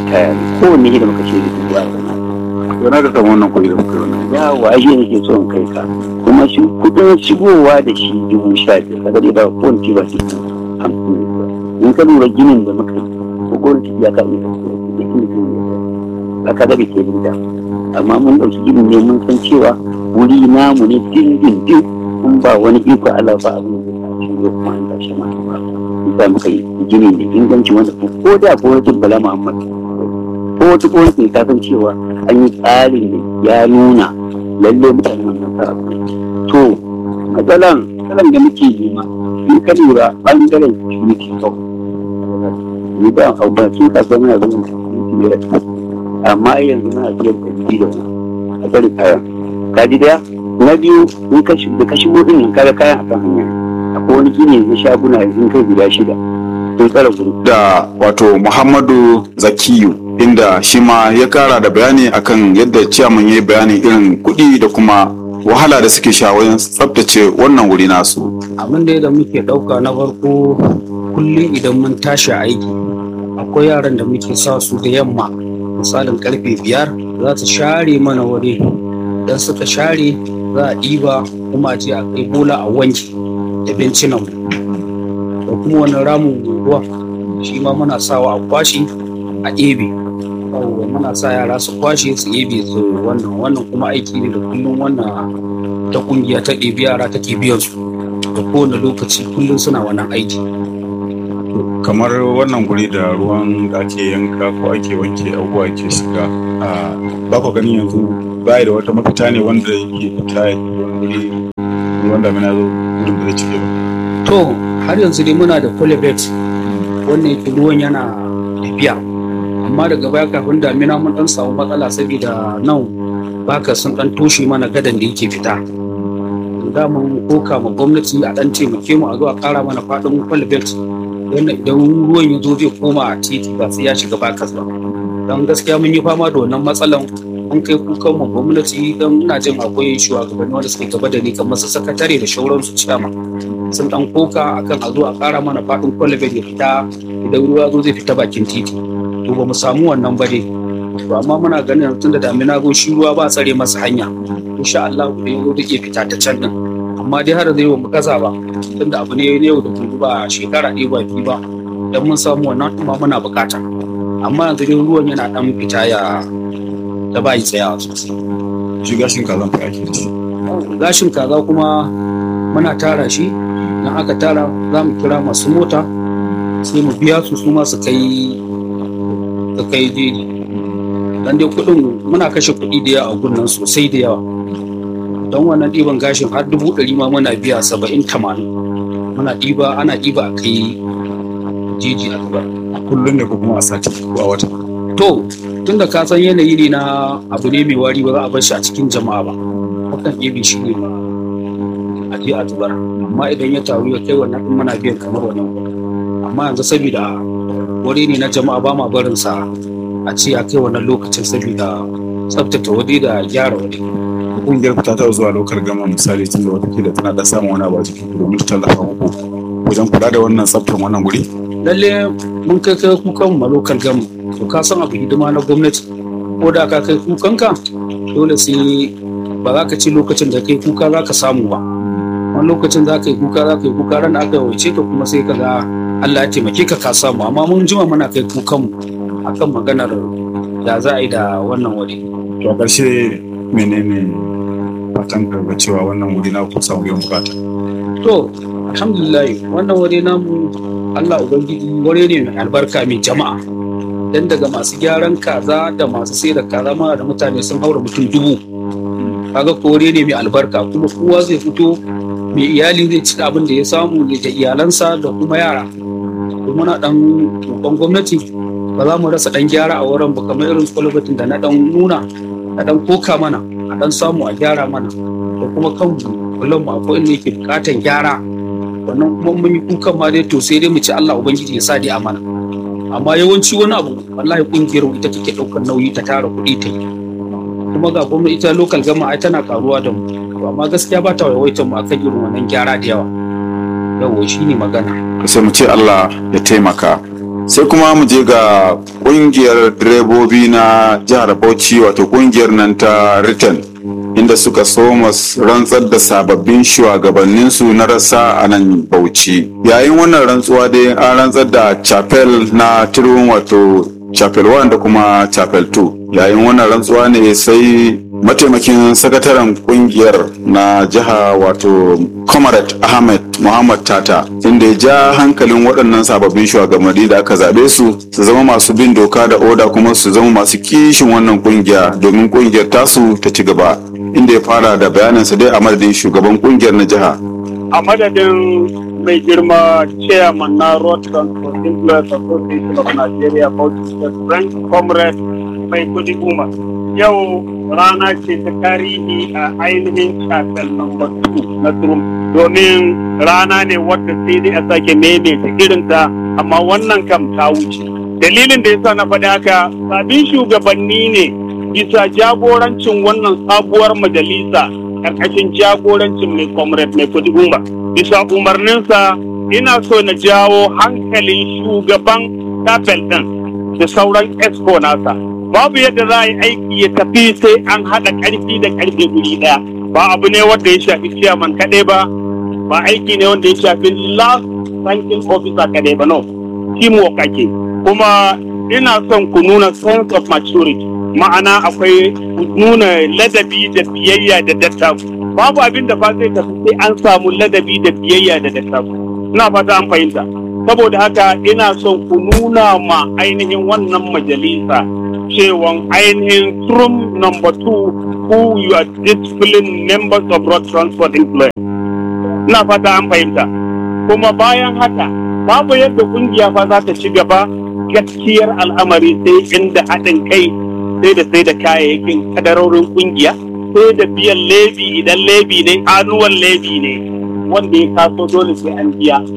ritaya ne kowanne shi da muka ce dubu a zama yana da samu wannan kuɗi da muka yi wannan ya waje ne ke son kai ka kuma shi kudin shigowa da shi dubu sha biyar kaga dai ba kowace ba su hamsin ne ba in ka lura ginin da muka yi ko gwamnati ya ka iya da gini ne ba ka bai ke da amma mun ɗauki gini ne mun san cewa wuri namu ne dindindin mun ba wani iko Allah ba abin da ya shi ko kuma an tashi ma ba isa muka yi gini da inganci wanda ko da gwamnatin Bala Muhammad ko wata gwamnati ta san cewa an yi tsarin da ya nuna lalle mutane wannan sa to matsalan matsalan da muke nema in ka lura bangaren security kawai ni ba a ba su ka zama na zama security amma yanzu muna biyan kuɗi da wani a tsari kayan ka ji daya na biyu in ka da ka shigo din nan kaga kayan akan hanya akwai wani gini na shaguna yanzu kai guda shida sun tsara gudu da wato muhammadu zakiyu inda shi ma ya kara da bayani akan yadda ciyaman ya yi bayani irin kuɗi da kuma wahala da suke sha wajen tsabtace wannan wuri nasu abin da da muke ɗauka na farko kullum idan mun tashi aiki akwai yaran da muke sa su da yamma misalin karfe biyar za su share mana wuri don suka share za a ɗiba kuma a je a kai bola a wanke da bincinan da kuma wani ramin ruwa shi ma muna sawa a kwashe a ebe yawwa muna sa yara su kwashe su ebe su wannan wannan kuma aiki ne da kullum wannan ta kungiya ta ɗebi yara take biyan su da kowane lokaci kullum suna wannan aiki kamar wannan guri da ruwan da ake yanka ko ake wanke abubuwa ke shiga a ba ku ganin yanzu ba da wata mafita ne wanda yake fita ya ke wani guri ruwan damina zo gudun da zai cike ba to har yanzu dai muna da colibet wannan yake ruwan yana tafiya amma daga baya kafin damina mun dan samu matsala saboda nan baka sun dan toshe mana gadan da yake fita da mun koka ma gwamnati a dan taimake mu a zo a kara mana fadin colibet wannan idan ruwan ya zo zai koma a titi ba sai ya shiga bakas ba don gaskiya mun yi fama da wannan matsalan mun kai kukan mu gwamnati don ina jin akwai shugabanni wanda suke gaba da ni kamar su sakatare da shauransu ciyama sun dan koka akan a zo a kara mana fadin kwalibin ya fita idan ruwa zo zai fita bakin titi to ba mu samu wannan ba dai to amma muna ganin tun da damina go shi ruwa ba tsare masa hanya insha Allah ku yau da iya fita ta can din amma dai har zai mu kaza ba tunda abu ne yau da gobe ba shekara ɗaya ba biyu ba dan mun samu wannan kuma muna bukata amma yanzu dai ruwan yana dan fita ya da bai tsayawa sosai shi gashin kazan fa ake da shi gashin kaza kuma muna tara shi idan aka tara za mu kira masu mota sai mu biya su su ma su kai su kai jeji dan dai kuɗin muna kashe kuɗi da yawa a gunnan sosai da yawa don wannan ɗiban gashin har dubu ɗari ma muna biya saba'in tamanin muna ɗiba ana ɗiba a kai jeji a zubar a kullum ne ko kuma a sati ko a wata to tunda ka san yanayi ne na abu ne mai wari ba za a bar shi a cikin jama'a ba hakan ɗebe shi ne a je a zubar amma idan ya taru ya kai wannan ɗin muna biyan kamar wannan kuɗin amma yanzu saboda wuri ne na jama'a ba ma barin sa a ce a kai wannan lokacin saboda tsaftace waje da gyara waje kungiyar ku ta taɓa zuwa lokar gama misali tun da watakila tana da samun wani abu a cikin ku domin ta tallafa muku wajen kula da wannan tsaftar wannan guri lalle mun kai kai kukan mu lokal gama to ka san abu hidima na gwamnati ko da ka kai kukan ka dole sai ba za ka ci lokacin da kai kuka za ka samu ba wani lokacin za ka yi kuka za ka yi kuka ran da aka wace ka kuma sai ka ga Allah ya taimake ka ka samu amma mun jima muna kai kukan mu akan maganar da za a yi da wannan wuri to a ƙarshe menene fatan ka ga cewa wannan wuri na ku samu biyan bukata to alhamdulillah wannan wuri namu Allah ubangiji wuri ne mai albarka mai jama'a dan daga masu gyaran kaza da masu sai da kaza ma da mutane sun haura mutum dubu kaga ko wuri ne mai albarka kuma kowa zai fito mai iyali zai ci abin da ya samu ne da iyalansa da kuma yara to muna dan roƙon gwamnati ba za mu rasa dan gyara a wurin ba kamar irin kwalbatin da na dan nuna na dan koka mana a dan samu a gyara mana da kuma kan kullum mu akwai inda yake bukatan gyara wannan kuma mun yi kukan ma dai to sai dai mu ci Allah ubangiji ya sa dai a mana amma yawanci wani abu wallahi kungiyar mu ita take daukar nauyi ta tara kuɗi ta yi kuma ga gwamnati ita local gama ai tana karuwa da mu to amma gaskiya ba ta yawaitar mu akan irin wannan gyara da yawa yawa shine magana sai mu ce Allah ya taimaka sai kuma mu je ga kungiyar direbobi na jihar bauchi wato kungiyar nan ta return inda suka soma rantsar da sababbin shugabanninsu na rasa a nan bauchi yayin wannan rantsuwa dai an rantsar da chapel na turun wato chapel 1 da kuma chapel 2 yayin wannan rantsuwa ne sai mataimakin sakataren kungiyar na jiha wato comrade ahmed muhammad tata inda ya ja hankalin waɗannan sababbin shugabanni da aka zaɓe su su zama masu bin doka da oda kuma su zama masu kishin wannan kungiya domin kungiyar tasu ta ci gaba inda ya fara da bayaninsa dai a madadin shugaban kungiyar na jiha a madadin mai girma chairman na road transport influence association of nigeria bauchi state branch comrade mai kudi goma yau rana ce ta tarihi a ainihin chapel number 2 na turum domin rana ne wadda sai dai a sake maimaita irinta amma wannan kam ta wuce dalilin da yasa na faɗi haka sabin shugabanni ne bisa jagorancin wannan sabuwar majalisa ƙarƙashin jagorancin mai comrade mai kudi goma bisa umarninsa ina so na jawo hankalin shugaban chapel ɗin da sauran expo nasa babu yadda za a yi aiki ya tafi sai an haɗa ƙarfi da ƙarfe guri ɗaya ba abu ne wanda ya shafi chairman kaɗai ba ba aiki ne wanda ya shafi last ranking officer kaɗai ba no teamwork ake kuma ina son ku nuna sense of maturity ma'ana akwai nuna ladabi da biyayya da dattaku babu abin da fa zai tafi sai an samu ladabi da biyayya da dattaku ina fata an fahimta saboda haka ina son ku nuna ma ainihin wannan majalisa cewan ainihin room number two who you are disciplined members of road transport influence ina fata an fahimta kuma bayan haka babu yadda kungiya fa za ta ci gaba gaskiyar al'amari sai inda haɗin kai sai da sai da kayayyakin kadarorin kungiya sai da biyan lebi idan lebi ne anuwan lebi ne wanda ya kaso dole sai an biya